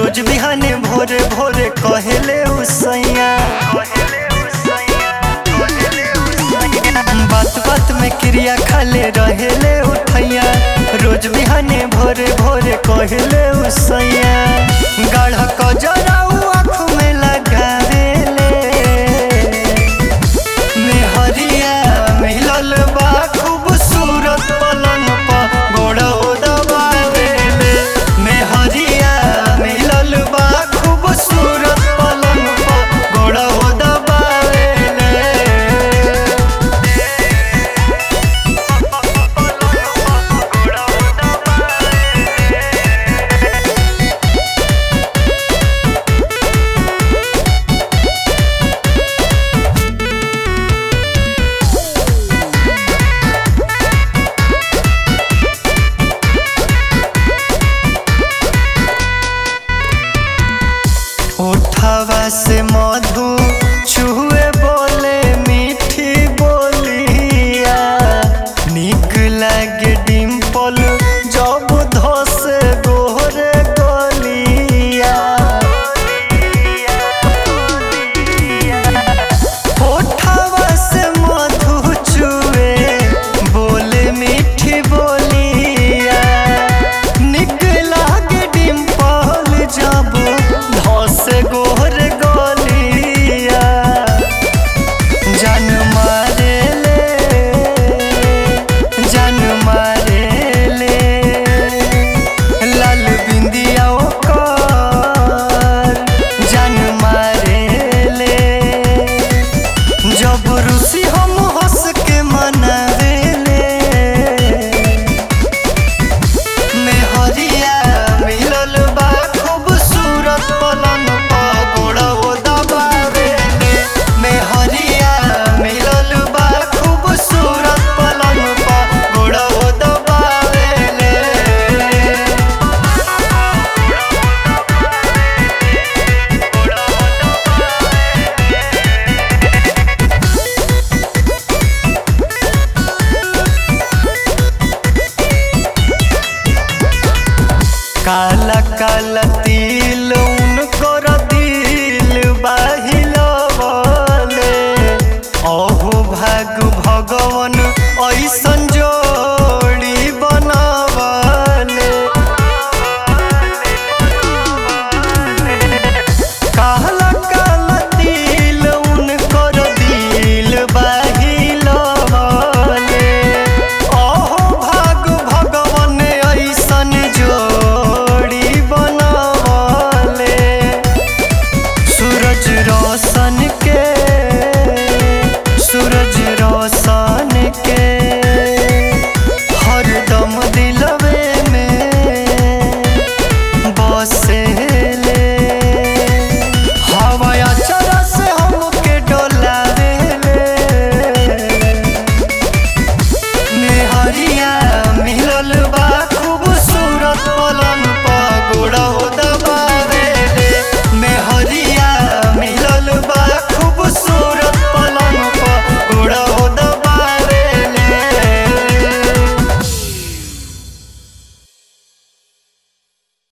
रोज बिहाने भोरे भोरे कहेले उसैया बात बात में क्रिया खाले रहेले उठैया रोज बिहाने भोरे भोरे कहेले उसैया गाढ़ कजराऊ आँख में लगावेले मेहरिया मिलल बा खूबसूरत पलंग पर गोड़ो दबावेले मेहरिया मिलल बा खूबसूरत पलंग पर गोड़ो दबावेले उठावा से मधु छुए बोले मीठी बोलिया निक लागे डिम्पल जब धसे गोरे गलिया उठावा से मधु छुए बोले मीठी बोलिया निक लागे डिम्पल जब धस गोरे